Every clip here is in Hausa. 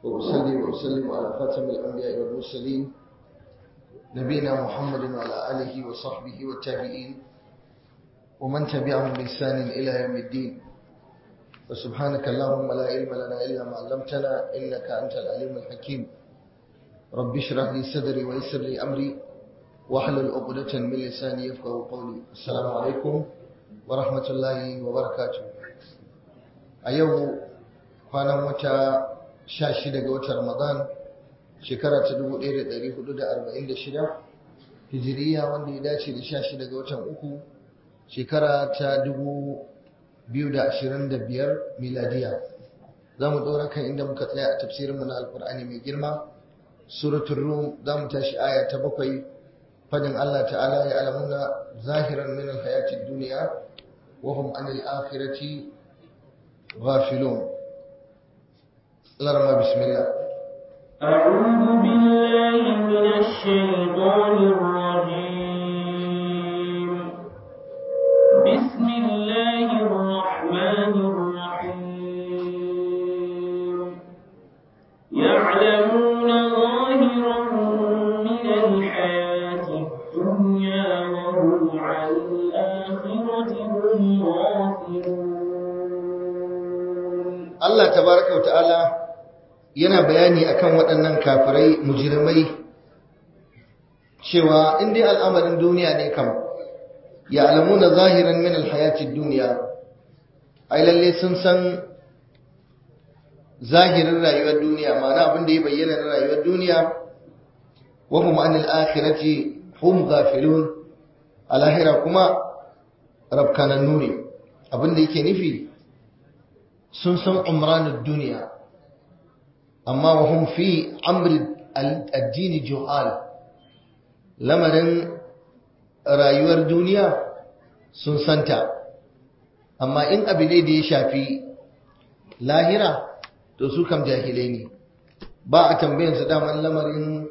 وأصلي وأسلم على خاتم الأنبياء والمرسلين نبينا محمد وعلى آله وصحبه والتابعين ومن تبعهم بإحسان إلى يوم الدين وسبحانك اللهم لا علم لنا إلا ما علمتنا إنك أنت العليم الحكيم رب اشرح لي صدري ويسر لي أمري واحلل عقدة من لساني يفقهوا قولي السلام عليكم ورحمة الله وبركاته أيوه kwanan wata sha shida ga watan Ramadan shekara ta dubu ɗaya da ɗari hudu da arba'in da shida hijiriya wanda ya dace da sha shida ga watan uku shekara ta dubu biyu da ashirin da biyar miladiya za mu ɗora kan inda muka tsaya a tafsirinmu na alkur'ani mai girma suratul rum za mu tashi aya ta bakwai fadin Allah ta'ala ya alamuna zahiran min alhayatid duniya wa hum anil akhirati ghafilun لرما بسم الله أعوذ بالله من الشيطان الرجيم بسم الله الرحمن الرحيم يعلمون ظاهرا من الحياة الدنيا وهم عن الآخرة هم غافلون الله تبارك وتعالى yana bayani akan waɗannan kafirai mujirmai cewa in dai al'amarin duniya ne kam ya alamuna zahiran min alhayatid duniya ai lalle sun san zahirin rayuwar duniya ma'ana abin da ya bayyana na rayuwar duniya wa hum anil akhirati hum ghafilun alahira kuma rabkanannu ne abin da yake nufi sun san umranud duniya amma wa hum fi amri addini juhal lamarin rayuwar duniya sun santa amma in abu ne da ya shafi lahira to su kam jahilai ne ba a tambayin su daman lamarin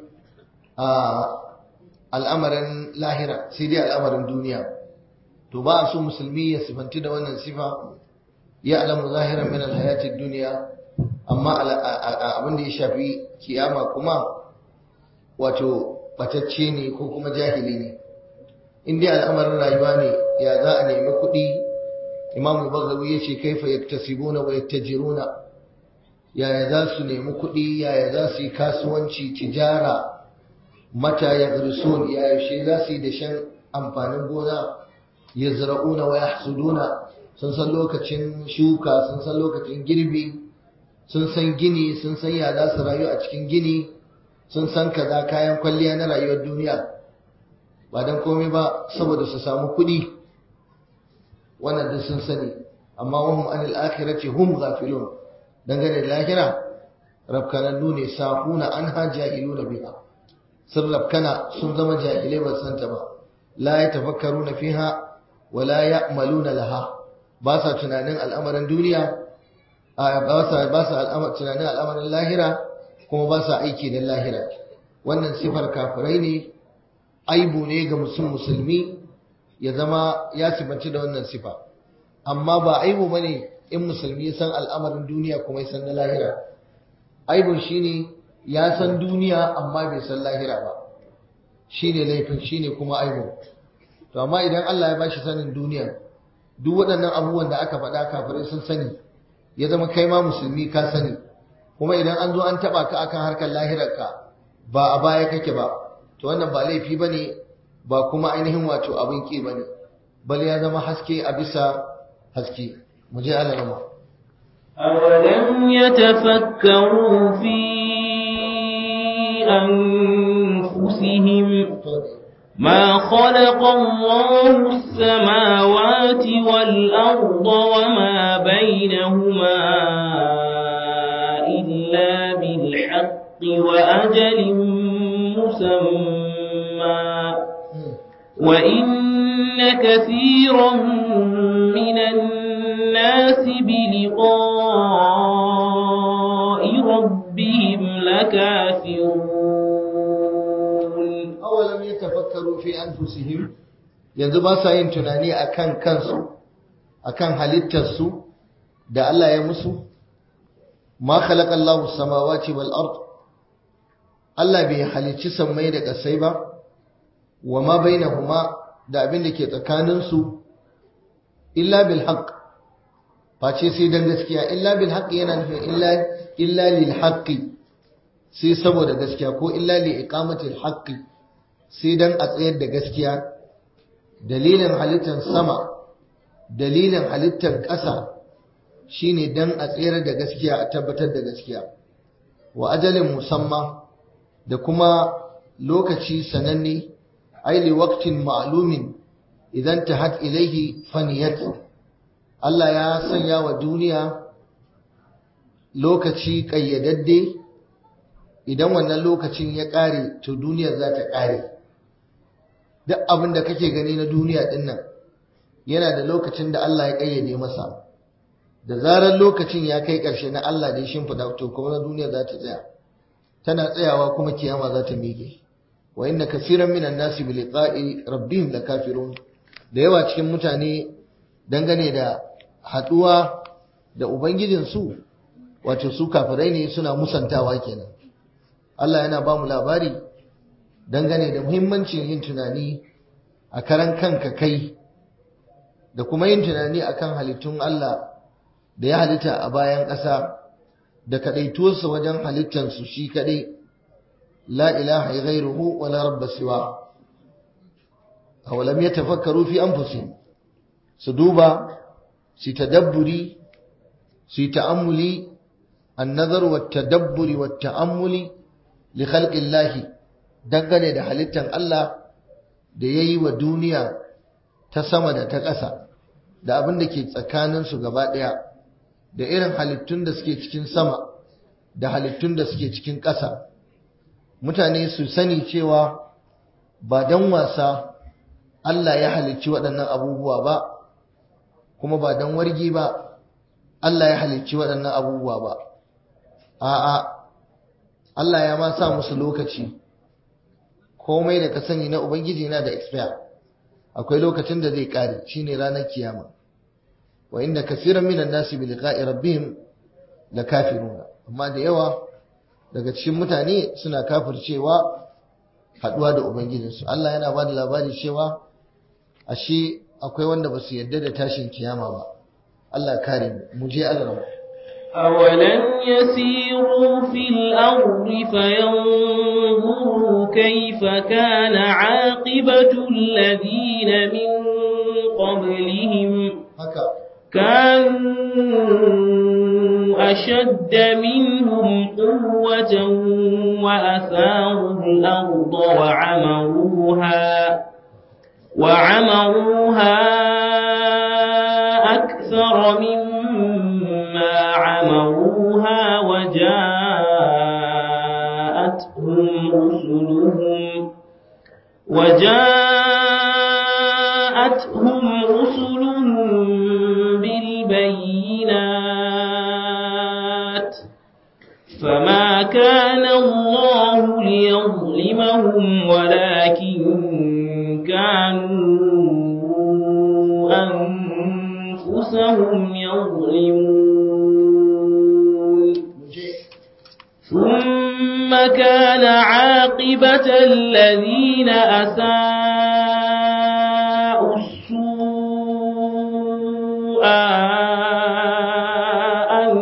al'amarin lahira sai dai al'amarin duniya to ba a so musulmi ya sifanti da wannan sifa ya alamu zahiran min alhayatid duniya amma abin da ya shafi kiyama kuma wato batacce ne ko kuma jahili ne in dai al'amarin rayuwa ne ya za a nemi kuɗi imam al-baghawi ya ce kaifa yaktasibuna wa yattajiruna yaya za su nemi kuɗi yaya za su yi kasuwanci tijara mata ya zursun yaya shi za su yi dashen amfanin gona ya zira'una wa yahsuduna sun san lokacin shuka sun san lokacin girbi sun san gini sun san ya za su rayu a cikin gini sun san kaza kayan kwalliya na rayuwar duniya ba don komai ba saboda su samu kuɗi wannan duk sun sani amma wahum anil akhirati hum ghafilun dangane da lahira rabkanannu ne sahuna anha jahiluna biha sun rabkana sun zama jahilai ba san ta ba la yatafakkaruna fiha wa la ya'maluna laha ba sa tunanin al'amarin duniya ba sa tunanin al'amarin lahira kuma ba sa aiki da lahira wannan sifar kafirai ne aibu ne ga musul musulmi ya zama ya sifanci da wannan sifa amma ba aibu bane in musulmi ya san al'amarin duniya kuma ya san na lahira aibun shine ya san duniya amma bai san lahira ba shine laifin shine kuma aibu to amma idan Allah ya bashi sanin duniya duk waɗannan abubuwan da aka faɗa kafirai sun sani ya zama kai ma musulmi ka sani kuma idan an zo an taba ka akan harkar lahirarka ba a baya kake ba to wannan ba laifi bane ba kuma ainihin wato abin ki bane bal ya zama haske a bisa haske mu je Allah rama أولم يتفكروا في أنفسهم ما خلق الله السماوات والأرض وما بينهما إلا بالحق وأجل مسمى وإن كثيرا من الناس بلقاء ربهم لكافرون awalam yatafakkaru fi anfusihim yanzu ba sa yin tunani akan kansu akan halittarsu da Allah ya musu ma khalaqa Allahu samawati wal ard Allah bai halicci sammai da ƙasai ba wa ma bainahuma da abin da ke tsakanin su illa bil haqq face sai dan gaskiya illa bil haqq yana nufin illa illa lil haqqi sai saboda gaskiya ko illa li iqamatil haqqi sai dan a tsayar da gaskiya dalilin halittar sama dalilin halittar ƙasa shine dan a tsayar da gaskiya a tabbatar da gaskiya wa ajalin musamma da kuma lokaci sananne ai li waqtin ma'lumin idan tahat ilaihi faniyat Allah ya sanya wa duniya lokaci kayyadadde idan wannan lokacin ya ƙare to duniyar za ta ƙare duk abin da kake gani na duniya din nan yana da lokacin da Allah ya kayyade masa da zarar lokacin ya kai ƙarshe na Allah da ya shimfiɗa to kuma na duniya za ta tsaya tana tsayawa kuma kiyama za ta miƙe wa inna kaseeran minan nasi bi liqa'i rabbihim lakafirun da yawa cikin mutane dangane da haduwa da ubangijin su wato su kafirai ne suna musantawa kenan Allah yana ba mu labari dangane da muhimmancin yin tunani a karan kanka kai da kuma yin tunani akan halittun Allah da ya halitta a bayan ƙasa da kaɗaituwarsa wajen halittansu shi kaɗai la ilaha ghairuhu wa la rabba siwa awalam yatafakkaru fi anfusihim su duba su tadabburi su ta'ammuli an-nazar wa tadabburi wa ta'ammuli li khalqillahi dangane da halittan Allah da yayi wa duniya ta sama da ta ƙasa da abin da ke tsakaninsu gaba ɗaya da irin halittun da suke cikin sama da halittun da suke cikin ƙasa mutane su sani cewa ba don wasa Allah ya halicci waɗannan abubuwa ba kuma ba don wargi ba Allah ya halicci waɗannan abubuwa ba a'a Allah ya ma sa musu lokaci komai da ka sani na ubangiji na da expire akwai lokacin da zai kare shine ranar kiyama wa inda kaseeran minan nasi bi liqa'i rabbihim lakafiruna amma da yawa daga cikin mutane suna kafircewa haduwa da ubangijinsu Allah yana ba da labari cewa ashe akwai wanda ba su yarda da tashin kiyama ba Allah kare mu je Allah أولم يسيروا في الأرض فينظروا كيف كان عاقبة الذين من قبلهم haka كانوا أشد منهم قوة وأثاروا الأرض وعمروها وعمروها أكثر مما عمروها وجاءتهم رسلهم وجاءتهم رسلهم بالبينات فما كان الله ليظلمهم ولكن كانوا أنفسهم يظلمون ثم كان عاقبة الذين أساءوا السوء أن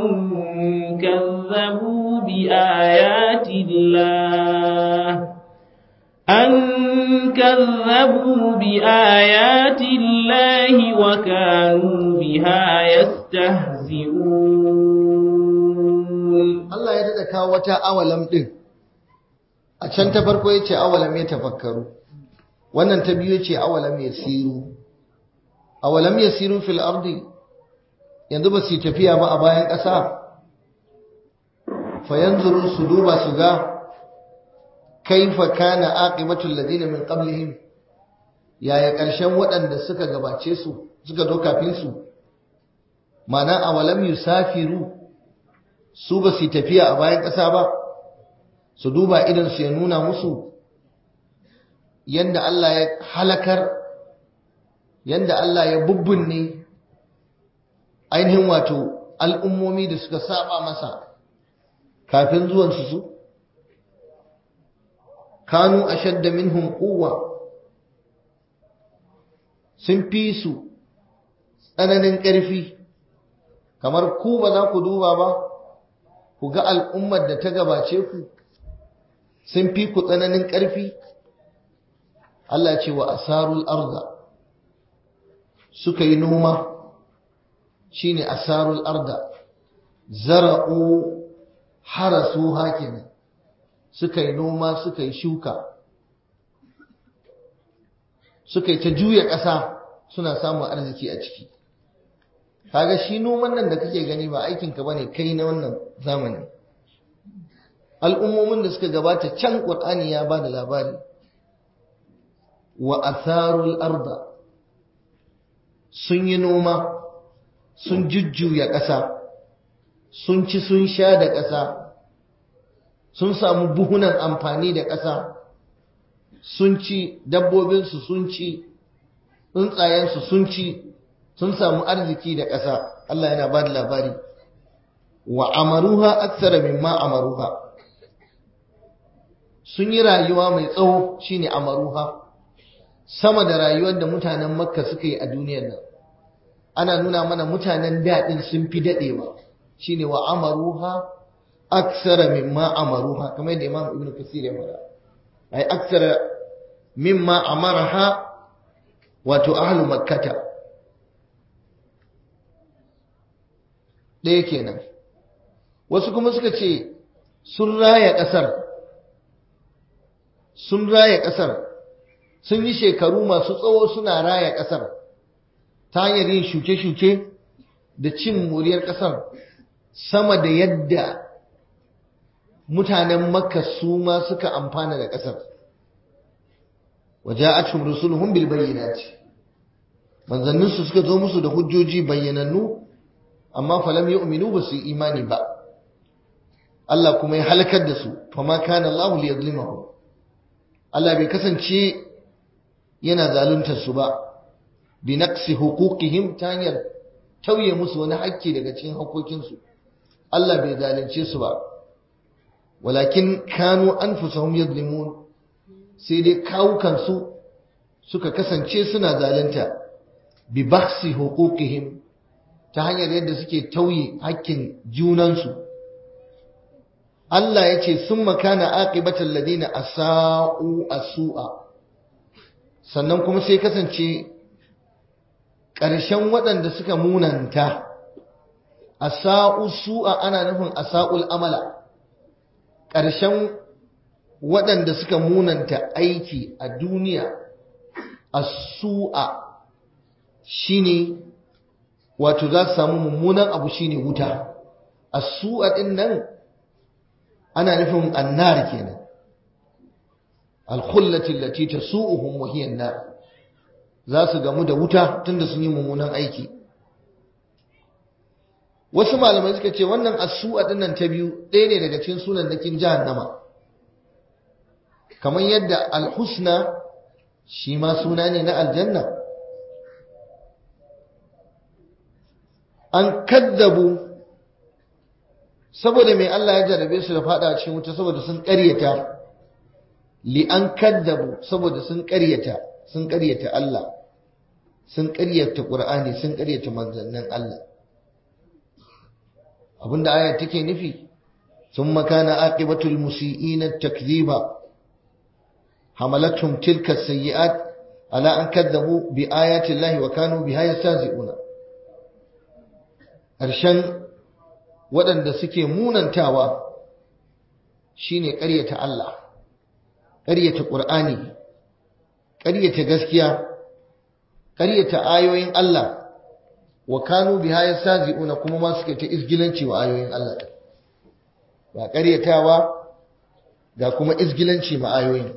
كذبوا بآيات الله أن كذبوا بآيات الله وكانوا بها يستهزئون Allah ya daɗa kawo wata awalam ɗin a can ta farko ya ce awalam ya tafakkaru wannan ta biyu ce awalam ya siru awalam ya siru fil ardi yanzu ba su yi tafiya ba a bayan ƙasa fayanzuru su duba su ga kaifa kana aqibatul ladina min qablihim yaya ƙarshen waɗanda suka gabace su suka zo kafin su ma'ana awalam yusafiru su ba su tafiya a bayan ƙasa ba su duba idan su ya nuna musu yanda Allah ya halakar yanda Allah ya bubbunne ainihin wato al'ummomi da suka saba masa kafin zuwansu su kanu ashadda minhum quwwa sun fi su tsananin ƙarfi kamar ku ba za ku duba ba ku ga al'ummar da ta gabace ku sun fi ku tsananin ƙarfi Allah ce wa asarul arda suka yi noma shine asarul arda zara'u harasu hakinan suka yi noma suka yi shuka suka yi ta juya ƙasa suna samun arziki a ciki kaga shi noman nan da kake gani ba aikinka bane kai na wannan zamani al'ummomin da suka gabata can ƙur'ani ya ba da labari wa atharul arda sun yi noma sun jujjuya ƙasa sun ci sun sha da ƙasa sun samu buhunan amfani da ƙasa sun ci dabbobinsu sun ci tsuntsayensu sun ci sun samu arziki da ƙasa Allah yana ba da labari wa amaruha aksara mimma amaruha sun yi rayuwa mai tsawo shine amaruha sama da rayuwar da mutanen makka suka yi a duniyar nan ana nuna mana mutanen daɗin sun fi daɗewa shine wa amaruha aksara mimma amaruha kamar yadda imam ibnu kasir ya faɗa ai aksara mimma amaraha wato ahlu makkata ɗaya kenan wasu kuma suka ce sun raya ƙasar sun raya ƙasar sun yi shekaru masu tsawo suna raya ƙasar ta hanyar yin shuke-shuke da cin moriyar ƙasar sama da yadda mutanen makka su ma suka amfana da ƙasar waja'atuhum rusuluhum bil bayyinati manzanninsu suka zo musu da hujjoji bayyanannu amma falam yu'minu ba su yi imani ba Allah kuma ya halakar da su fama kana Allah liyazlimahum Allah bai kasance yana zaluntar su ba bi naqsi huquqihim ta hanyar tauye musu wani hakki daga cikin hakokin su Allah bai zalunce su ba walakin kanu anfusahum yadlimun sai dai kawukan su suka kasance suna zalunta bi bakhsi huquqihim ta hanyar yadda suke tauye hakkin junansu Allah ya ce sun makana aqibatal ladina asa'u asu'a sannan kuma sai kasance ƙarshen waɗanda suka munanta asa'u su'a ana nufin asa'ul amala ƙarshen waɗanda suka munanta aiki a duniya asu'a shine wato za su samu mummunan abu shine wuta asu'a din nan ana nufin annar kenan alkhullati allati tasu'uhum wa hiya an-nar za su gamu da wuta tunda sun yi mummunan aiki wasu malamai suka ce wannan asu'a din nan ta biyu ɗaya ne daga cikin sunan nakin jahannama kamar yadda alhusna shi ma suna ne na aljanna an kaddabu saboda mai Allah ya jarabe su da fada cikin wuta saboda sun ƙaryata li an kaddabu saboda sun ƙaryata sun ƙaryata Allah sun ƙaryata Qur'ani sun ƙaryata manzannin Allah abinda aya take nufi ثم كان عاقبة المسيئين التكذيب حملتهم تلك السيئات على أن كذبوا بآيات الله وكانوا بها يستهزئون ƙarshen waɗanda suke munantawa shine ƙaryata Allah ƙaryata ƙur'ani ƙaryata gaskiya ƙaryata ayoyin Allah wa kanu biha yastazi'una kuma ma suke ta izgilanci wa ayoyin Allah ba ƙaryatawa ga kuma izgilanci ma ayoyin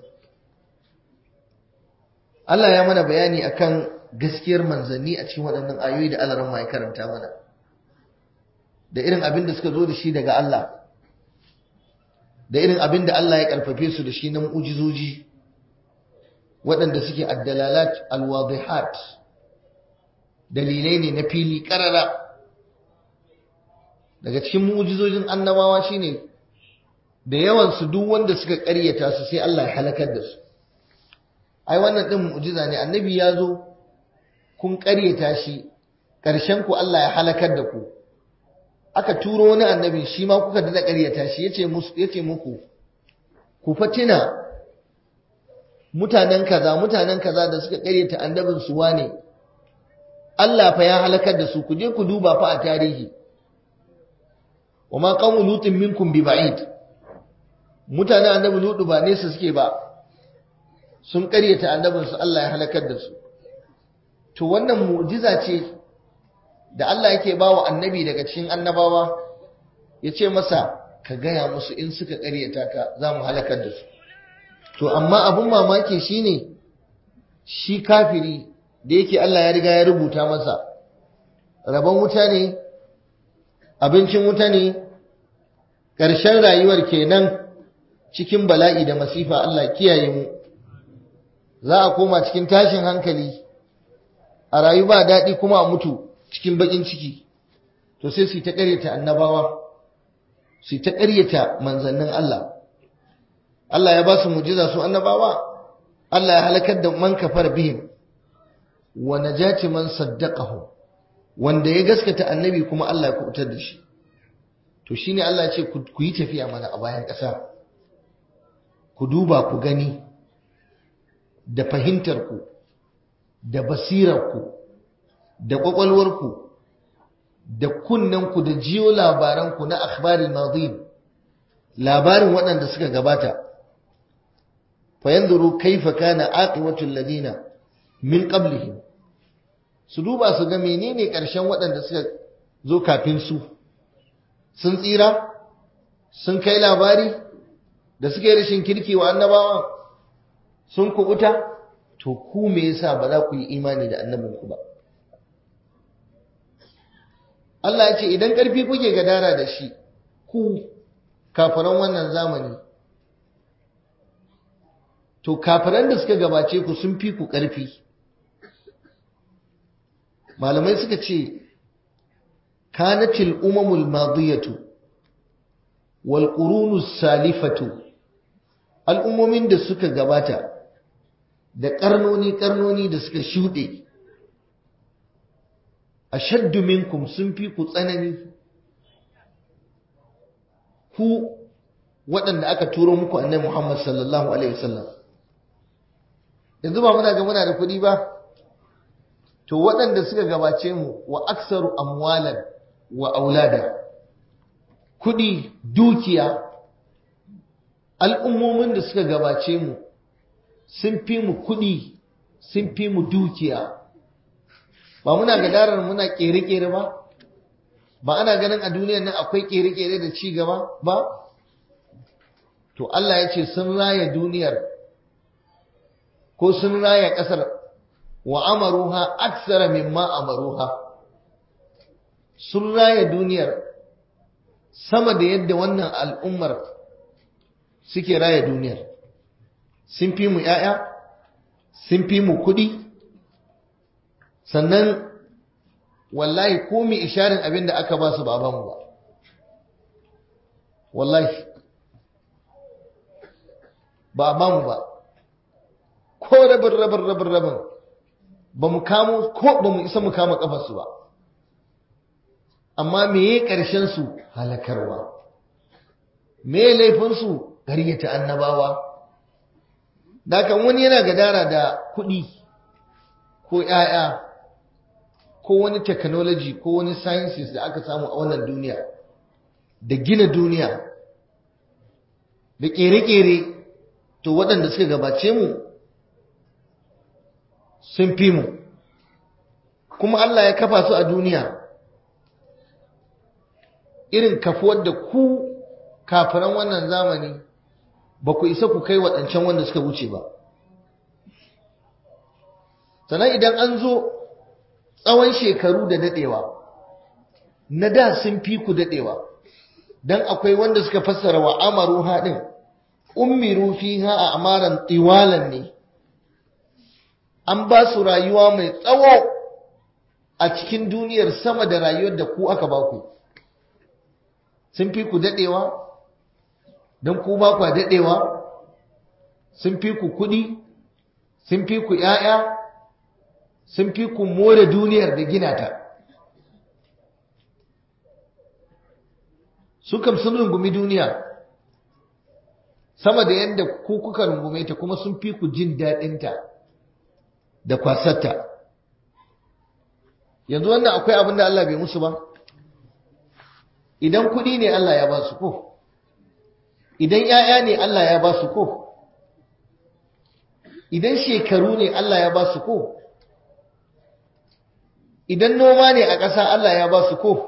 Allah ya mana bayani akan gaskiyar manzanni a cikin waɗannan ayoyi da Allah ran ya karanta mana da irin abin da suka zo da shi daga Allah da irin abin da Allah ya karfafe su da shi na mu'jizoji waɗanda suke addalalat alwadihat dalilai ne na fili karara daga cikin mu'jizojin annabawa shine da yawan su duk wanda suka ƙaryata su sai Allah ya halakar da su ai wannan din mu'jiza ne annabi ya zo kun ƙaryata shi ƙarshen ku Allah ya halakar da ku aka turo wani annabi shi ma kuka dada ƙaryata shi yace musu yace muku ku fatina mutanen kaza mutanen kaza da suka ƙaryata annabin su wane Allah fa ya halakar da su ku je ku duba fa a tarihi wama qawmu lutin minkum bi ba'id mutanen annabi lutu ba nesa suke ba sun ƙaryata annabin su Allah ya halakar da su to wannan mu'jiza ce da Allah yake bawa annabi daga cikin annabawa yace masa ka gaya musu in suka ƙaryata ka za mu halakar da su to amma abun mamaki shine shi kafiri da yake Allah ya riga ya rubuta masa rabon wuta ne abincin wuta ne ƙarshen rayuwar kenan cikin bala'i da masifa Allah kiyaye mu za a koma cikin tashin hankali a rayu ba daɗi kuma a mutu cikin baƙin ciki to sai su ta ƙaryata annabawa su ta ƙaryata manzannin Allah Allah ya ba su mujiza su annabawa Allah ya halakar da man kafar bihim wa najati man saddaqahu wanda ya gaskata annabi kuma Allah ya kubutar da shi to shine Allah ya ce ku yi tafiya mana a bayan ƙasa ku duba ku gani da fahimtar ku da basirar ku da kwakwalwar ku da kunnen ku da jiyo labaran ku na akhbaril madin labarin waɗanda suka gabata fayanzuru kaifa kana aqibatul ladina min qablihim su duba su ga menene ƙarshen waɗanda suka zo kafin su sun tsira sun kai labari da suka yi rashin kirki wa annabawa sun kubuta to ku me yasa ba za ku yi imani da annabinku ba Allah ya ce idan ƙarfi kuke gadara da shi ku kafiran wannan zamani to kafiran da suka gabace ku sun fi ku ƙarfi malamai suka ce kanatil umamul madiyatu wal qurunus salifatu al'ummomin da suka gabata da karnoni karnoni da suka shuɗe ashaddu minkum sun fi ku tsanani ku waɗanda aka turo muku annabi Muhammad sallallahu alaihi wasallam yanzu ba muna ga muna da kuɗi ba to waɗanda suka gabace mu wa aksaru amwalan wa aulada kuɗi dukiya al'ummomin da suka gabace mu sun fi mu kuɗi sun fi mu dukiya ba muna gadarar muna ƙere-ƙere ba ba ana ganin a duniyar nan akwai ƙere-ƙere da ci gaba ba to Allah ya ce sun raya duniyar ko sun raya ƙasar wa amaruha aksara mimma amaruha sun raya duniyar sama da yadda wannan al'ummar suke raya duniyar sun fi mu ‘ya'ya sun fi mu kuɗi sannan wallahi ko mai isharin abin da aka ba su ba mu ba wallahi ba ba mu ba ko rabin rabin rabin rabin ba mu kamo ko ba mu isa mu kama kafarsu ba amma meye ƙarshen su halakarwa meye laifinsu ƙaryata annabawa dakan wani yana gadara da kuɗi ko ‘ya'ya ko wani technology ko wani sciences da aka samu a wannan duniya da gina duniya da ƙere-ƙere to waɗanda suka gabace mu sun fi mu kuma Allah ya kafa su a duniya irin kafuwar da ku kafiran wannan zamani ba ku isa ku kai waɗancan wanda suka wuce ba sannan idan an zo tsawon shekaru da daɗewa na da sun fi ku daɗewa don akwai wanda suka fassara wa amaru haɗin ummiru fiha a amaran tiwalan ne an ba su rayuwa mai tsawo a cikin duniyar sama da rayuwar da ku aka ba ku sun fi ku daɗewa don ku ba kwa daɗewa sun fi ku kuɗi sun fi ku ‘ya'ya sun fi ku more duniyar da gina ta su kam sun rungumi duniya sama da yadda ku kuka rungume ta kuma sun fi ku jin daɗinta da kwasarta yanzu wannan akwai abin da Allah bai musu ba idan kuɗi ne Allah ya ba su ko idan ‘ya'ya ne Allah ya ba su ko idan shekaru ne Allah ya ba su ko idan noma ne a ƙasa Allah ya ba su ko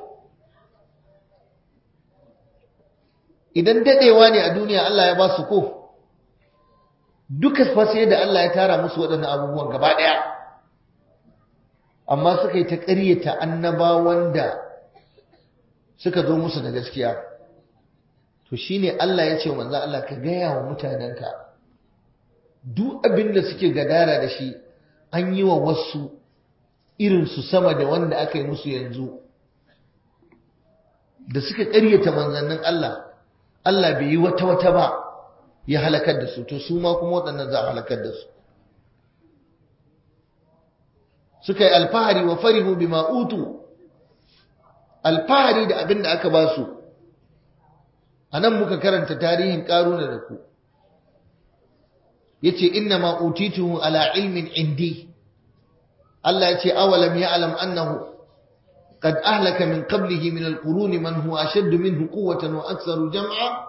idan daɗewa ne a duniya Allah ya ba su ko duka sai da Allah ya tara musu waɗannan abubuwan gaba ɗaya amma suka yi ta ƙaryata annabawan da suka zo musu da gaskiya to shine Allah ya ce wa manzo Allah ka gaya wa mutanenka duk abin da suke gadara da shi an yi wa wasu irinsu sama da wanda aka yi musu yanzu da suka ƙaryata manzannin Allah Allah bai yi wata wata ba ya halakar da su to su ma kuma waɗannan za a halakar da su suka yi alfahari wa farihu bima utu alfahari da abin da aka ba su a nan muka karanta tarihin ƙaruna da ku yace inna ma utituhu ala ilmin indi Allah yace awalam ya'lam annahu qad ahlaka min qablihi min alqurun man huwa ashadd minhu quwwatan wa aktharu jam'a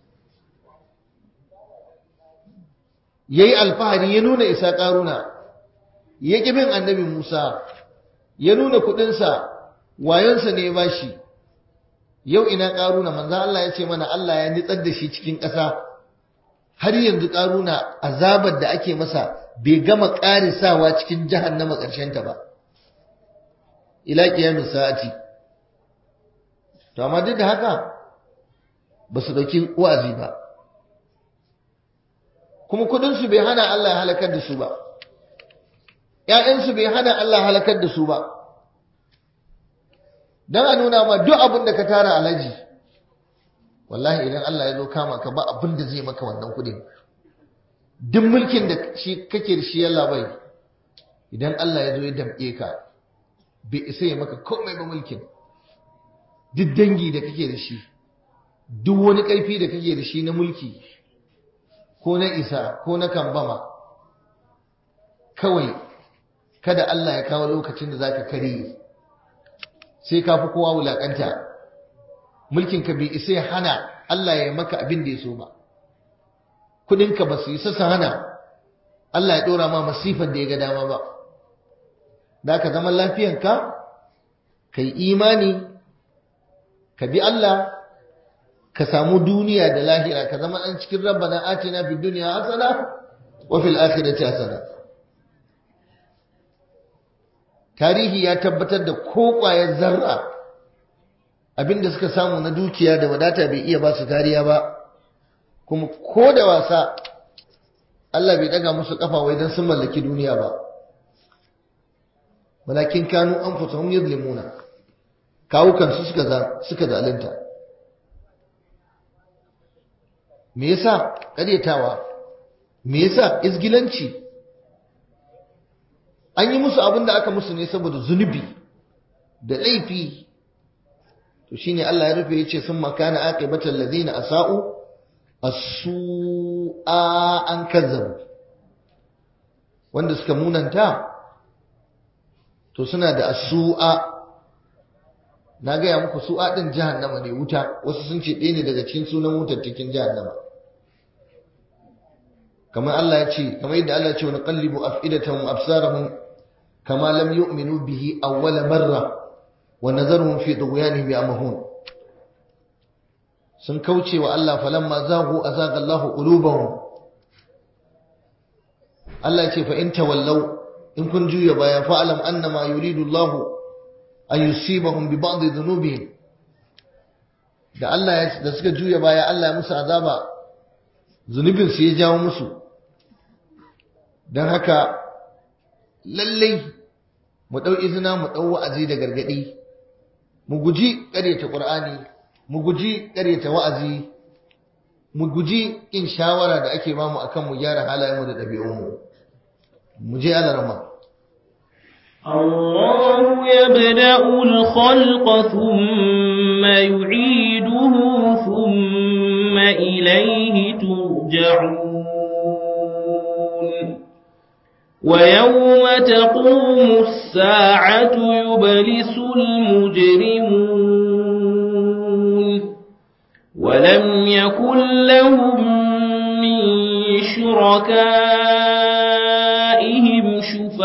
yayi alfahari ya nuna isa karuna ya bin annabi Musa ya nuna kudin sa wayonsa ne ya bashi yau ina karuna manzo Allah yace mana Allah ya nitsar da shi cikin ƙasa har yanzu ƙaruna azabar da ake masa bai gama ƙarisawa cikin jahannama ta ba ila ƙiyamin sa'ati to amma duk da haka ba su ɗauki wa'azi ba kuma kuɗinsu bai hana Allah halakar da su ba ‘ya'yansu bai hana Allah halakar da su ba don a nuna ma duk abin da ka tara alaji wallahi idan Allah ya zo kama ka ba abin da zai maka wannan kudin duk mulkin da shi kake da shi yalla bai idan Allah ya zo ya damƙe ka bai isa ya maka komai ba mulkin duk dangi da kake da shi duk wani ƙarfi da kake da shi na mulki ko na isa ko na kambama kawai kada Allah ya kawo lokacin da zaka kare sai ka fi kowa wulakanta mulkinka bai isa ya hana Allah ya maka abin da ya so ba kudinka ba su isa su hana Allah ya dora ma masifar da ya ga dama ba da ka zama lafiyanka ka yi imani ka bi Allah ka samu duniya da lahira ka zama an cikin rabbana atina fid dunya hasana wa fil akhirati hasana tarihi ya tabbatar da ko ƙwayar zarra abinda suka samu na dukiya da wadata bai iya ba su kariya ba kuma ko da wasa Allah bai daga musu kafa wai dan sun mallaki duniya ba walakin kanu anfusuhum yuzlimuna kawukan su suka suka zalunta me yasa karyatawa me yasa izgilanci an yi musu abin da aka musu ne saboda zunubi da laifi to shine Allah ya rufe yace sun makana aqibatal ladina asau as-su'a an kazzabu wanda suka munanta to suna da as-su'a na gaya muku su'a din jahannama ne wuta wasu sun ce ɗaya ne daga cikin sunan wutar cikin jahannama kamar Allah ya ce kamar yadda Allah ya ce wa naqallibu af'idatahum absarahum kama lam yu'minu bihi awwala marra wa nadharuhum fi tughyanihim ya'mahun sun kauce wa Allah falamma zaghu azaga Allahu qulubahum Allah ya ce fa in tawallaw in kun juya baya fa alam annama yuridu Allahu an yusibahum bi ba'd dhunubihim da Allah ya da suka juya baya Allah ya musu azaba zunubin su ya jawo musu dan haka lallai mu dau izina mu dau wa'azi da gargadi mu guji ƙaryata Qur'ani mu guji ƙaryata wa'azi mu guji kin shawara da ake bamu akan mu gyara halayenmu da ɗabi'unmu mu je alarma الله يبدأ الخلق ثم يعيده ثم إليه ترجعون ويوم تقوم الساعة يبلس المجرمون ولم يكن لهم من شركائهم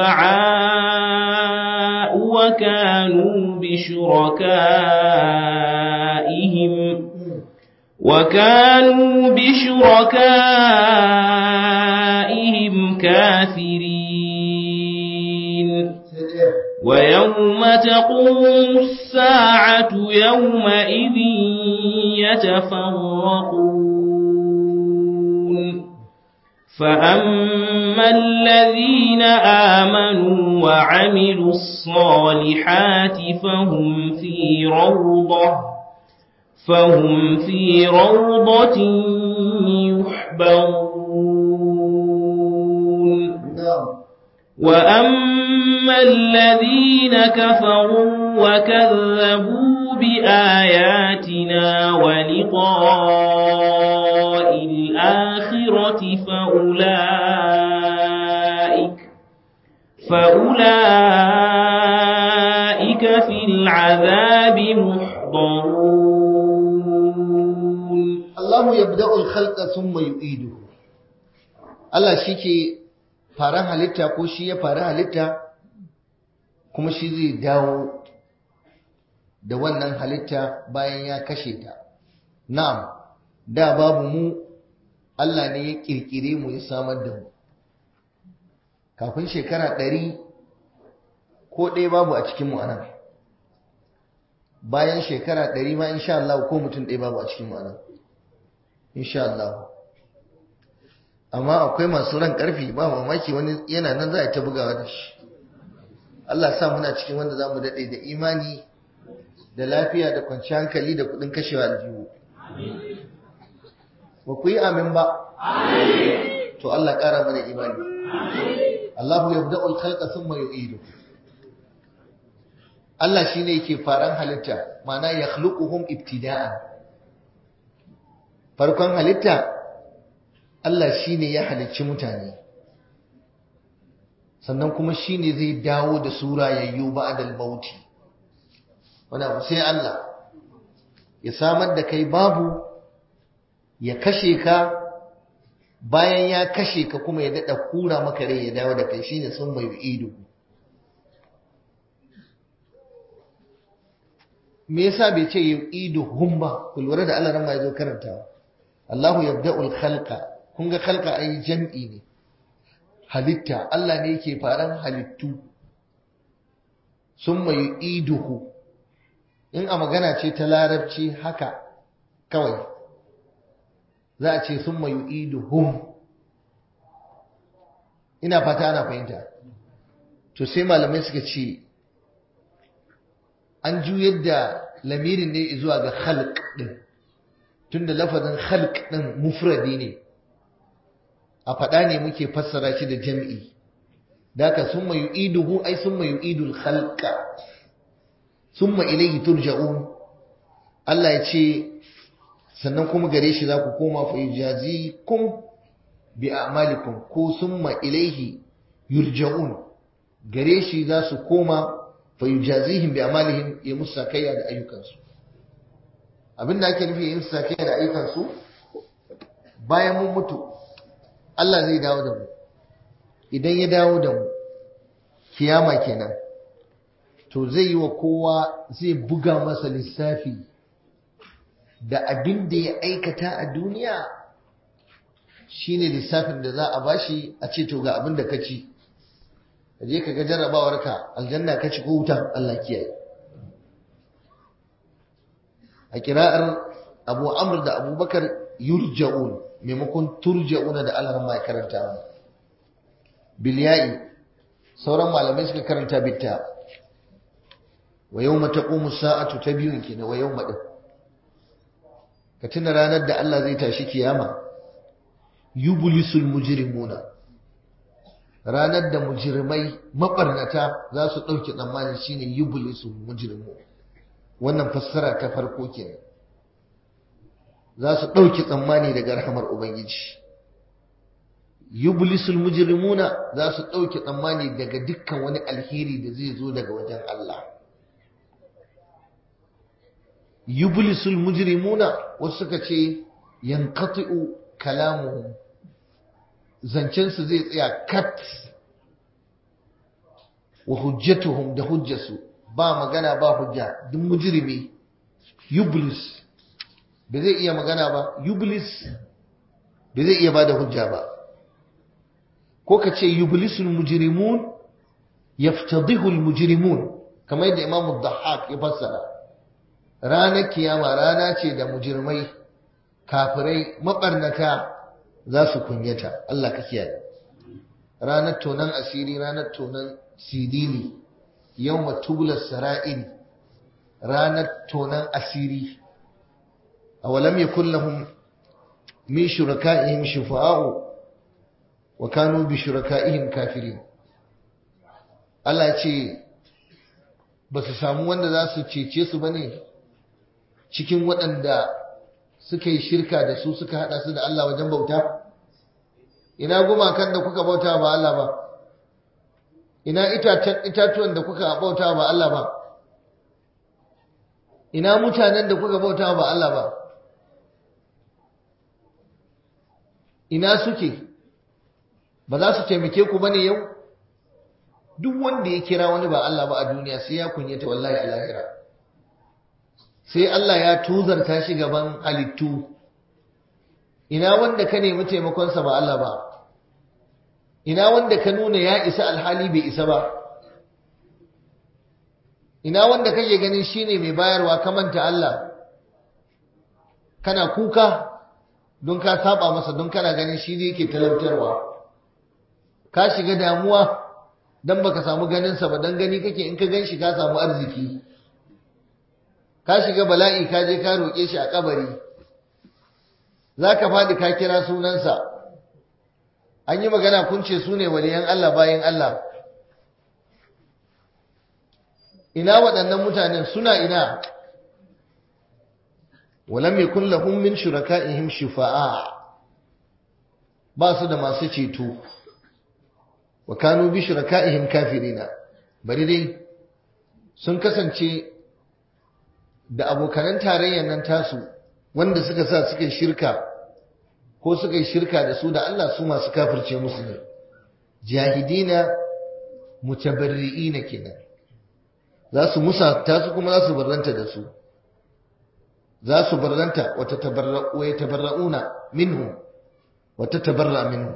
شفعاء وكانوا بشركائهم وكانوا بشركائهم كافرين ويوم تقوم الساعة يومئذ يتفرقون فأما الذين آمنوا وعملوا الصالحات فهم في روضة فهم في روضة يحبرون وأما الذين كفروا وكذبوا بآياتنا ولقاء الآخرة فأولئك فأولئك في العذاب محضرون الله يبدأ الخلق ثم يعيده Allah shi ke faran halitta ko shi ya fara halitta kuma shi zai dawo da wannan halitta bayan ya kashe ta na'am da babu mu Allah ne ya kirkire mu ya samar da mu kafin shekara ɗari ko ɗaya babu a cikin mu anan bayan shekara ɗari ma insha Allah ko mutum ɗaya babu a cikin mu anan insha Allah amma akwai masu ran ƙarfi ba mamaki wani yana nan za a ta bugawa da shi Allah sa muna cikin wanda za mu daɗe da imani da lafiya da kwanciyar hankali da kuɗin kashewa aljihu ba ku yi amin ba to Allah ƙara mana imani Allahu yabda'ul khalqa thumma yu'idu Allah shine yake faran halitta ma'ana yakhluquhum ibtida'an farkon halitta Allah shine ya halicci mutane sannan kuma shine zai dawo da sura yayyu ba'dal mauti wanda sai Allah ya samar da kai babu ya kashe ka bayan ya kashe ka kuma ya daɗa kura maka rai ya dawo da kai shine sun mai ido me yasa bai ce ido hum ba ku lura da Allah ran ma yazo karantawa Allahu yabda'ul khalqa kun ga khalqa ai jam'i ne halitta Allah ne yake faran halittu summa yu'iduhu in a magana ce ta larabci haka kawai za a ce summa yu'iduhum ina fata ana fahimta to sai malamai suka ce an juyar da lamirin ne zuwa ga khalq din tunda lafazin khalq din mufradi ne a faɗa ne muke fassara shi da jam'i daka summa yu'iduhu ai summa yu'idul khalqa summa ilayhi turja'un Allah ya ce sannan kuma gare shi za ku koma fa yujazikum bi a'malikum ko summa ilayhi yurja'un gare shi za su koma fa yujazihim bi a'malihim ya musu sakayya da ayyukansu abinda ake nufi yin sakayya da ayyukansu bayan mun mutu Allah zai dawo da mu idan ya dawo da mu kiyama kenan to zai yi wa kowa zai buga masa lissafi da abin da ya aikata a duniya shine lissafin da za a bashi a ce to ga abin da ka ci ka je ka ga jarrabawarka aljanna ka ci ko wuta Allah kiyaye a kira'ar abu amr da abubakar yurja'un maimakon turja'una da Allah mai karanta bilya'i sauran malamai suka karanta bitta wa yawma taqumu sa'atu ta biyun kenan wa yawma din ka tuna ranar da Allah zai tashi kiyama yublisul mujrimuna ranar da mujrimai mabarnata za su ɗauki tsammani shine yublisul mujrimu wannan fassara ta farko kenan za su ɗauki tsammani daga rahamar ubangiji yublisul mujrimuna za su ɗauki tsammani daga dukkan wani alheri da zai zo daga wajen Allah yublisul mujrimuna wasu suka ce yanqati'u kalamuhum zancen su zai tsaya kat wa hujjatuhum da hujjasu ba magana ba hujja duk mujrimi yublis ba zai iya magana ba yublis ba zai iya bada hujja ba ko ka ce yublisul mujrimun yaftadihu al mujrimun kamar yadda imamu dhahhak ya fassara ranar kiyama rana ce da mujirmai kafirai mabarnata za su kunyata Allah ka kiyaye ranar tonan asiri ranar tonan sidili yawma tubla sara'il ranar tonan asiri awalam yakul lahum min shuraka'ihim shufa'u wa kanu bi shuraka'ihim kafirin Allah ce ba su samu wanda za su cece su bane cikin waɗanda suka yi shirka da su suka haɗa su da Allah wajen bauta? Ina gumakan da kuka bauta ba Allah ba? Ina itatuwan da kuka bauta ba Allah ba? Ina mutanen da kuka bauta ba Allah ba? Ina suke? Ba za su taimake ku bane yau? Duk wanda ya kira wani ba Allah ba a duniya sai ya kunyata wallahi a lahira. sai Allah ya tuzarta shi gaban halittu ina wanda ka nemi taimakonsa ba Allah ba ina wanda ka nuna ya isa alhali bai isa ba ina wanda kake ganin shine mai bayarwa ka manta Allah kana kuka don ka saba masa don kana ganin shi ne yake talautarwa ka shiga damuwa dan baka samu ganinsa ba dan gani kake in ka gan shi ka samu arziki ka shiga bala'i ka je ka roƙe shi a kabari za ka faɗi ka kira sunansa an yi magana kun ce su ne waliyan Allah bayan Allah ina waɗannan mutanen suna ina walam yakun lahum min shuraka'ihim shufa'a ba su da masu ceto wa kanu bi shuraka'ihim kafirina bari dai sun kasance da abokanan tarayyar nan tasu wanda suka sa suka shirka ko suka yi shirka da su da Allah su masu kafirce musu ne jahidina mutabarri'ina kenan za su musa ta su kuma za su barranta da su za su barranta wata tabarra'u wa tabarra'una minhu wata tabarra minhu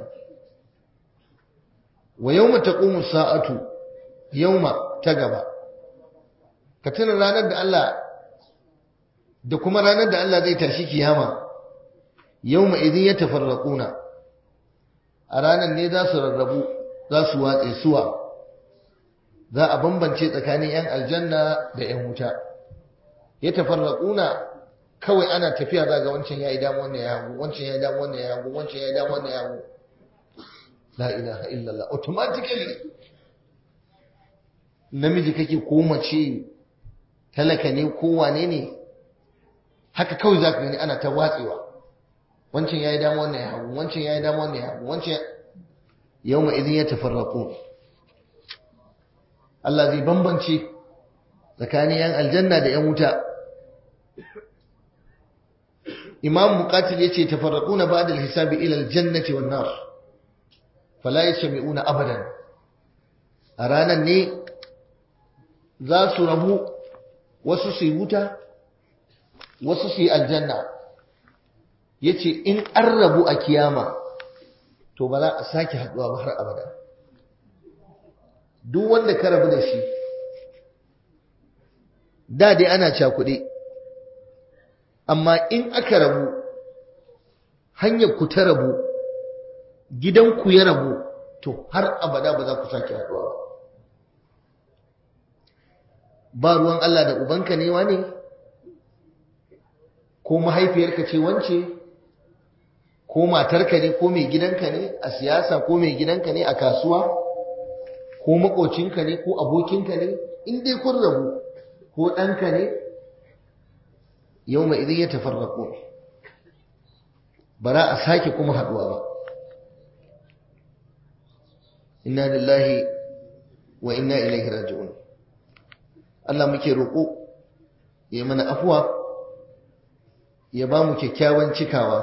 wa yawma taqumu sa'atu yawma ta gaba ka tuna ranar da Allah da kuma ranar da Allah zai tashi kiyama yawma idin ya tafarraquna a ranar ne za su rarrabu za su watse suwa za a bambance tsakanin yan aljanna da yan wuta ya tafarraquna kawai ana tafiya za ga wancan yayi damu wannan ya hagu wancan yayi damu wannan ya hagu wancan yayi damu wannan ya hagu la ilaha illallah automatically namiji kake ko mace talaka ne ko wane ne haka kawai za ka gani ana ta watsewa wancan ya yi dama wannan ya hagu wancan ya yi dama wannan ya hagu wancan yau ma idin ya tafarraku Allah zai bambance tsakanin yan aljanna da yan wuta imam muqatil yace tafarraquna ba'da al-hisabi ila al-jannati wan nar fala yashmi'una abadan a ranan ne za su rabu wasu su yi wuta wasu su yi aljanna ya ce in an rabu a kiyama to ba za a sake haɗuwa ba har abada duk wanda ka rabu da shi da dai ana cakuɗe amma in aka rabu hanyar ku ta rabu gidanku ya rabu to har abada ba za ku sake haɗuwa ba ba ruwan Allah da ubanka ne wa ne ko mahaifiyarka ce wance ko matarka ne ko mai gidanka ne a siyasa ko mai gidanka ne a kasuwa ko makocinka ne ko abokinka ne in dai kun rabu ko ɗanka ne yau mai idan ya tafarraƙo bara a sake kuma haɗuwa ba inna lillahi wa inna ilaihi raji'un Allah muke roƙo ya mana afuwa ya ba mu kyakkyawan cikawa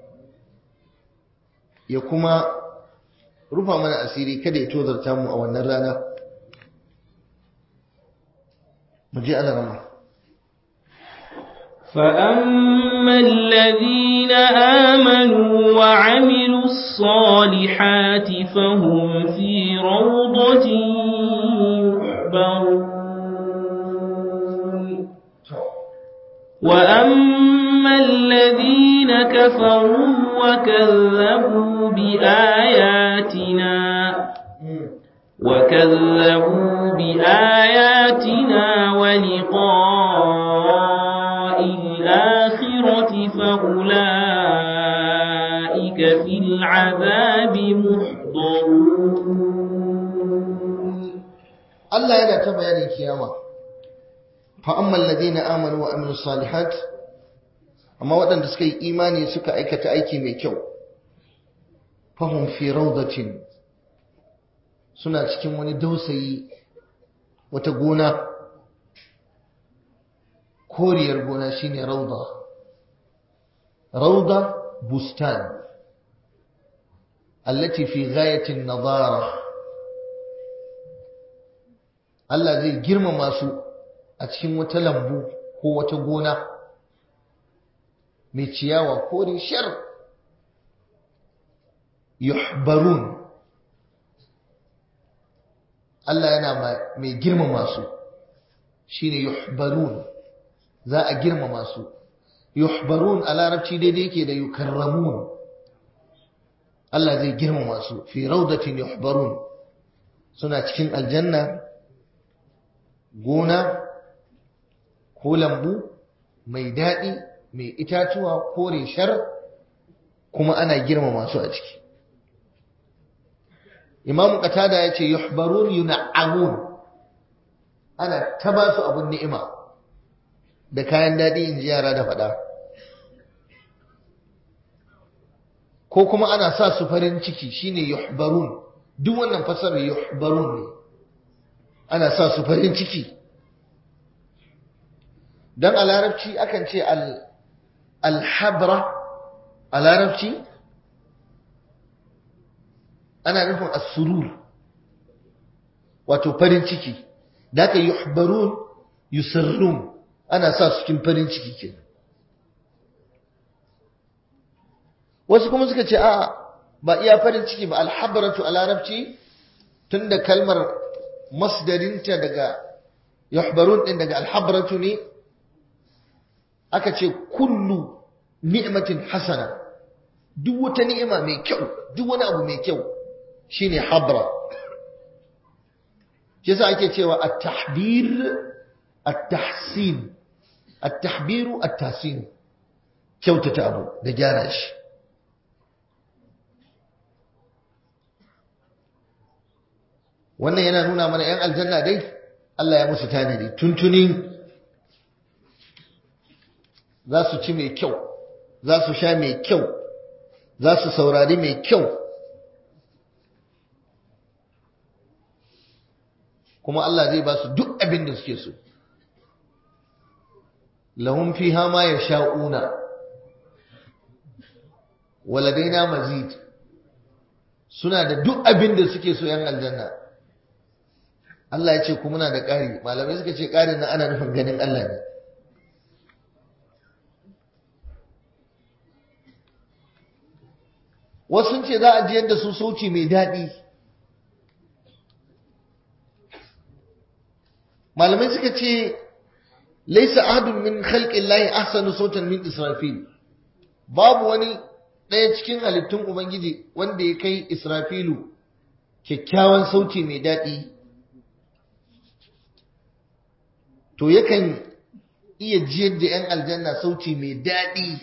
ya kuma rufa mana asiri kada ya tozarta mu a wannan rana mu je Allah rama فأما الذين آمنوا وعملوا الصالحات فهم في روضة يحبرون وأما الذين كفروا وكذبوا بآياتنا وكذبوا بآياتنا ولقاء الآخرة فأولئك في العذاب محضرون Allah yana ta bayanin kiyama fa ammal ladina amanu wa amilus salihat amma waɗanda suka yi imani suka aikata aiki mai kyau fahum fi rawdatin suna cikin wani dausayi wata gona koriyar gona shine rawda rawda bustan allati fi ghayati an-nadara Allah zai girmama su a cikin wata lambu ko wata gona mai ciyawa ko shar yuhbarun Allah yana mai girmama su shine yuhbarun za a girmama su yuhbarun a larabci daidai yake da yukarramun Allah zai girmama su fi raudatin yuhbarun suna cikin aljanna gona ko lambu mai daɗi mai itatuwa ko reshar kuma ana girmama su a ciki imamu qatada ya ce yuhbarun yun'amun ana ta ba su abun ni'ima da kayan daɗi in ji yara da faɗa ko kuma ana sa su farin ciki shine yuhbarun duk wannan fasarar yuhbarun ne ana sa su farin ciki dan a larabci akan ce alhabra a larabci ana nufin as-surur wato farin ciki da aka yuhbarun yusirrun ana sa su cikin farin ciki kenan wasu kuma suka ce a ba iya farin ciki ba alhabratu a larabci tunda kalmar masdarinta daga yuhbarun din daga alhabratu ne aka ce kullu ni'matin hasana duk wata ni'ima mai kyau duk wani abu mai kyau shine habra yasa ake cewa at-tahbir at-tahsin at-tahbiru at-tahsin kyautata abu da gyara shi wannan yana nuna mana ‘yan aljanna dai Allah ya musu tanadi tuntuni za su ci mai kyau za su sha mai kyau za su saurari mai kyau kuma Allah zai ba su duk abin da suke so lahum fiha ma yasha'una waladaina mazid suna da duk abin da suke so ‘yan aljanna Allah ya ce ku muna da ƙari malamai suka ce ƙarin na ana nufin ganin Allah ne wasu ce za a jiyar da su sauci mai daɗi malamai suka ce laisa ahadun min khalqin lahi ahsanu sautan min israfil babu wani ɗaya cikin halittun ubangiji wanda ya kai israfilu kyakkyawan sauti mai daɗi to yakan iya jiyar da 'yan aljanna sauti mai daɗi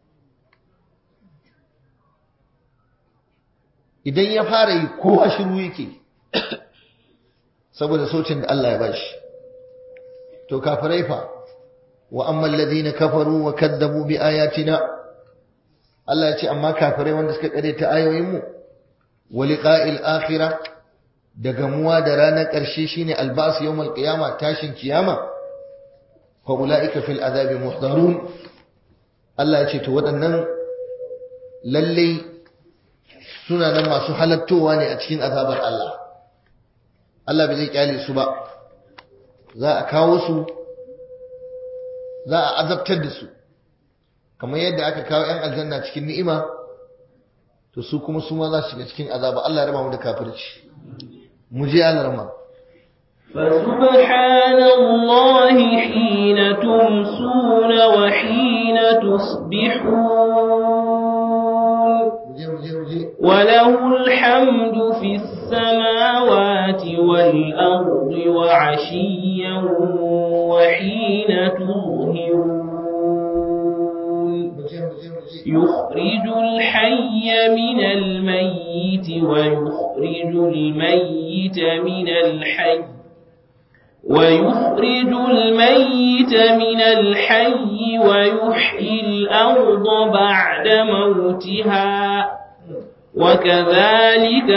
idan ya fara yi kowa shiru yake saboda sautin da Allah ya bashi to kafirai fa wa amma alladhina kafaru wa kadzabu bi ayatina Allah ya ce amma kafirai wanda suka kare ta ayoyin mu wa liqa'il akhirah da gamuwa da ranar ƙarshe shine albas yawmal qiyama tashin kiyama fa ulaika fil azabi muhdarun Allah ya ce to waɗannan lalle suna nan masu halattowa ne a cikin azabar Allah Allah bai zai kyale su ba za a kawo su za a azabtar da su kamar yadda aka kawo 'yan aljanna cikin ni'ima to su kuma su ma za su shiga cikin azaba Allah ya raba mu da kafirci mu je alarma فسبحان الله حين تمسون وحين تصبحون وله الحمد في السماوات والأرض وعشيا وحين تظهرون يخرج الحي من الميت ويخرج الميت من الحي ويخرج الميت من الحي ويحيي الأرض بعد موتها وكذلك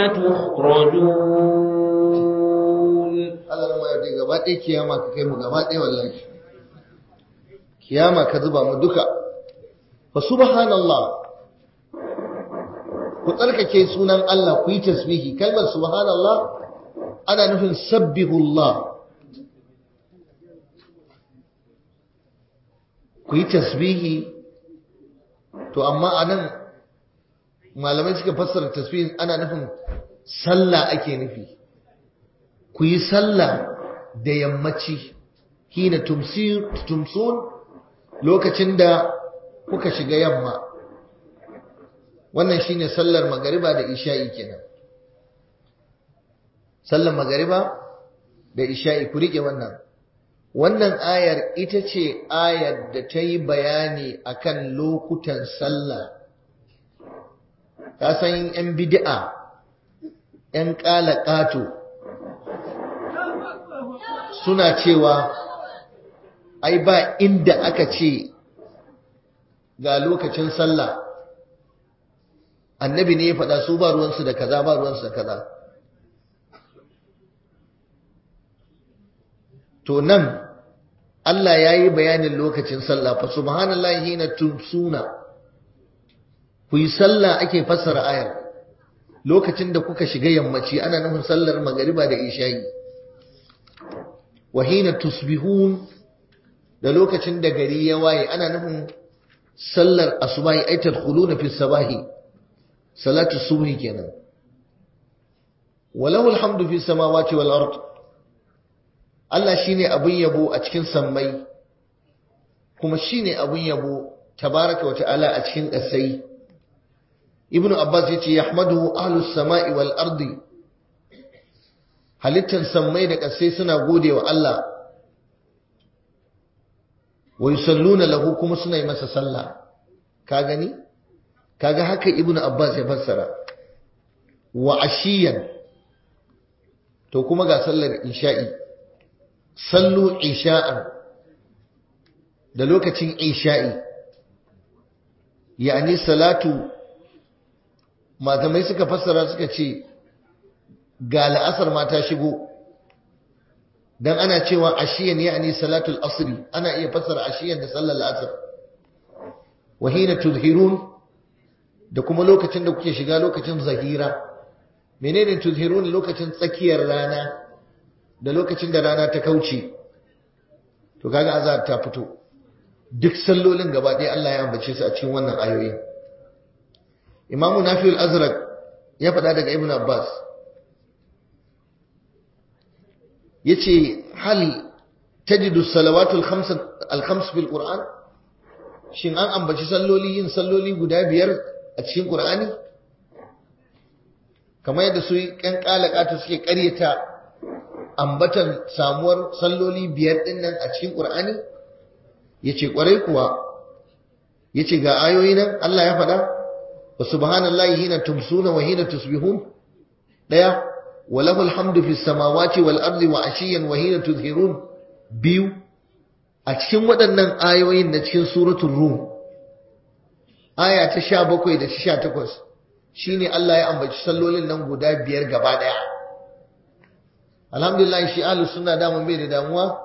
تخرجون Allah ma yaje gaba ɗaya kiyama ka kai mu gaba ɗaya wallahi kiyama ka zuba mu duka fa subhanallah ku tsarkake sunan Allah ku yi tasbihi kalmar subhanallah ana nufin sabbihullah ku yi tasbihi to amma anan malamai suka fassara tasbihin ana nufin sallah ake nufi ku yi sallah da yammaci hina tumsun lokacin da kuka shiga yamma wannan shine sallar magariba da isha'i kenan sallar magariba da isha'i ku rike wannan wannan ayar ita ce ayar da ta yi bayani akan lokutan sallah ka san yan bid'a yan ƙala ƙato suna cewa ai ba inda aka ce ga lokacin sallah annabi ne ya faɗa su ba ruwansu da kaza ba ruwansu da kaza to nan Allah ya yi bayanin lokacin sallah fa subhanallahi hina tumsuna ku yi sallah ake fassara ayar lokacin da kuka shiga yammaci ana nufin sallar magariba da isha'i wa hina tusbihun da lokacin da gari ya waye ana nufin sallar asubahi ay tadkhuluna fi sabahi salatu subhi kenan walahu alhamdu fi samawati wal ard Allah shine abun yabo a cikin sammai kuma shine abun yabo tabaraka wa ta'ala a cikin ƙasai ibnu abbas yace yahmadu ahlus samai wal ardi halittan sammai da ƙasai suna gode wa Allah wa yusalluna lahu kuma suna yi masa sallah ka gani kaga haka ibnu abbas ya fassara wa ashiyan to kuma ga sallar isha'i sallu isha'an da lokacin isha'i yani salatu matamai suka fassara suka ce ga la'asar ma ta shigo dan ana cewa ashiyan yani salatul asri ana iya fassara ashiyan da sallar la'asar wa hina tuzhirun da kuma lokacin da kuke shiga lokacin zahira menene tuzhirun lokacin tsakiyar rana da lokacin da rana ta kauce to kaga azab ta fito duk sallolin gaba ɗaya Allah ya ambace su a cikin wannan ayoyi Imam Nafi'ul Azraq ya faɗa daga Ibn Abbas yace hal tajidu salawatul khams al khams fil Qur'an shin an ambaci salloli yin salloli guda biyar a cikin Qur'ani kamar yadda su ƴan kalakata suke ƙaryata ambatan samuwar salloli biyar din nan a cikin Qur'ani yace kwarai kuwa yace ga ayoyi nan Allah ya faɗa wa subhanallahi hina tumsuna wa hina tusbihun daya wa lahul hamdu fis samawati wal ardi wa ashiyan wa hina tudhirun biyu a cikin waɗannan ayoyin na cikin suratul rum aya ta 17 da 18 shine Allah ya ambaci sallolin nan guda biyar gaba daya alhamdulillah shi ahlus sunna da mun bai da damuwa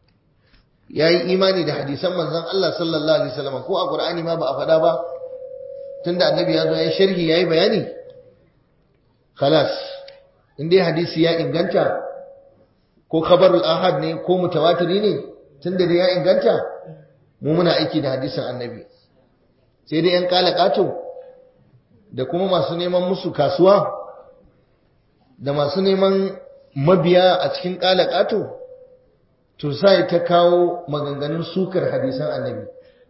yayi imani da hadisan manzon Allah sallallahu alaihi wasallam ko a Qur'ani ma ba a faɗa ba tunda annabi ya zo ya sharhi yayi bayani khalas in dai hadisi ya inganta ko khabarul ahad ne ko mutawatiri ne tunda da ya inganta mu muna aiki da hadisin annabi sai dai yan kala kato da kuma masu neman musu kasuwa da masu neman mabiya a cikin kala kato to sai ta kawo maganganun sukar hadisan annabi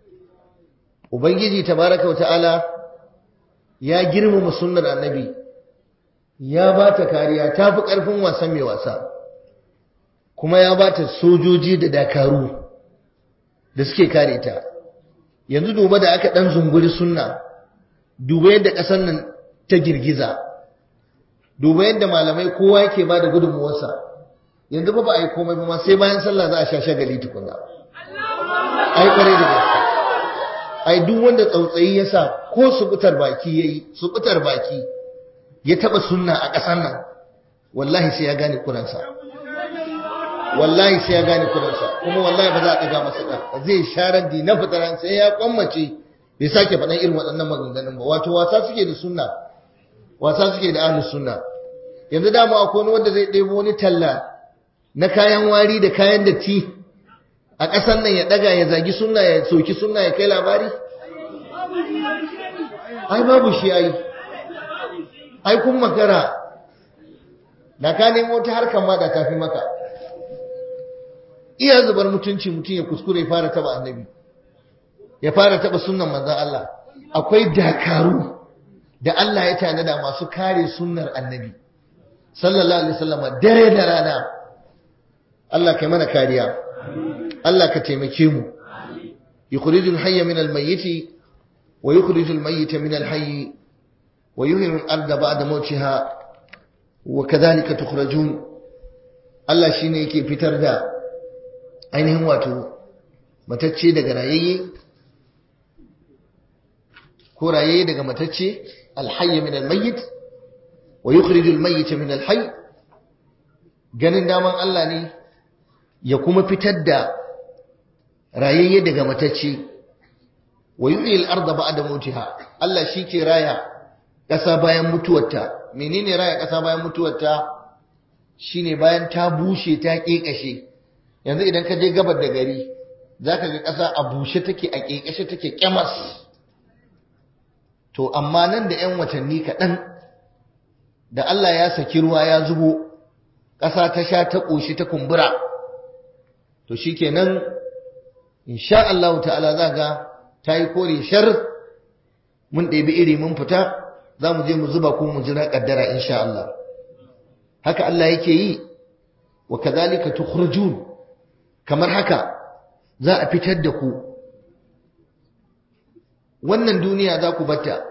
ubangiji tabaraka wa ta'ala ya girmama sunnar annabi ya ba ta kariya ta fi ƙarfin wasan mai wasa kuma ya ba ta sojoji da dakaru da suke kare ta yanzu duba da aka ɗan zunguri sunna duba yadda ƙasar nan ta girgiza duba yadda malamai kowa yake ba da gudunmuwarsa yanzu ba ba a yi komai ba sai bayan sallah za a sha shagali tukuna ai kwarai da gaske ai duk wanda tsautsayi ya sa ko subutar baki ya yi subutar baki ya taba sunna a ƙasar nan wallahi sai ya gane kuransa wallahi sai ya gane kuransa kuma wallahi ba za a ɗaga masa ɗan zai sharar di na fitaran sai ya kwammace bai sake faɗan irin waɗannan maganganun ba wato wasa suke da sunna wasa suke da ahlus sunna yanzu dama akwai wani wanda zai ɗebo wani talla na kayan wari da kayan datti a ƙasar nan ya ɗaga ya zagi sunna ya soki sunna ya kai labari ai babu shi ai ai kun makara da ka nemo ta harkar ma da tafi maka iya zubar mutunci mutum ya kuskure ya fara taba annabi ya fara taba sunnan manzon Allah akwai dakaru da Allah ya tanada masu kare sunnar annabi sallallahu alaihi wasallam dare da rana Allah kai mana kariya Allah ka taimake mu yukhrijul hayya min al-mayyit wa yukhrijul mayyita min al-hayy wa yuhyiru al-ardha ba'da mawtiha wa kadhalika tukhrajun Allah shine yake fitar da ainihin wato matacce daga rayayye ko rayayye daga matacce al-hayy min al-mayyit wa yukhrijul mayyita min al-hayy ganin daman Allah ne ya kuma fitar da rayayye daga matacce wa yuhyi al-ardha ba'da mautiha Allah ke raya ƙasa bayan mutuwarta menene raya ƙasa bayan mutuwarta shine bayan ta bushe ta kekashe yanzu idan ka je gabar da gari zaka ga ƙasa a bushe take a kekashe take kyamas to amma nan da 'yan watanni kaɗan da Allah ya saki ruwa ya zubo ƙasa ta sha ta ƙoshi ta kumbura to shikenan insha Allah ta'ala zaga ta yi kore shar mun ɗebi iri mun fita za mu je mu zuba ko mu jira ƙaddara insha Allah haka Allah yake yi wa kadhalika tukhrujun kamar haka za a fitar da ku wannan duniya za ku batta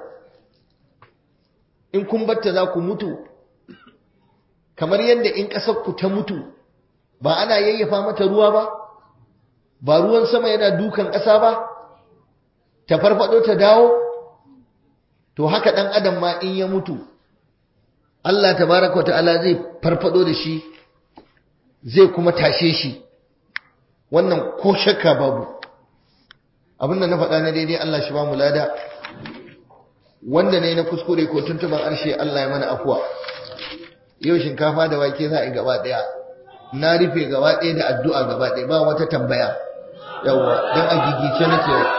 in kun batta za ku mutu kamar yadda in ƙasar ku ta mutu ba ana yayyafa mata ruwa ba ba ruwan sama yana dukan ƙasa ba ta farfado ta dawo to haka ɗan adam ma in ya mutu Allah tabaraka wa ta'ala zai farfado da shi zai kuma tashe shi wannan ko shakka babu abinda na faɗa na daidai Allah shi ba mu lada wanda ne na kuskure ko tuntuban arshe Allah ya mana afuwa yau shinkafa da wake za a yi gaba ɗaya na rufe gaba ɗaya da addu'a gaba ɗaya ba wata tambaya yawwa don a gigice nake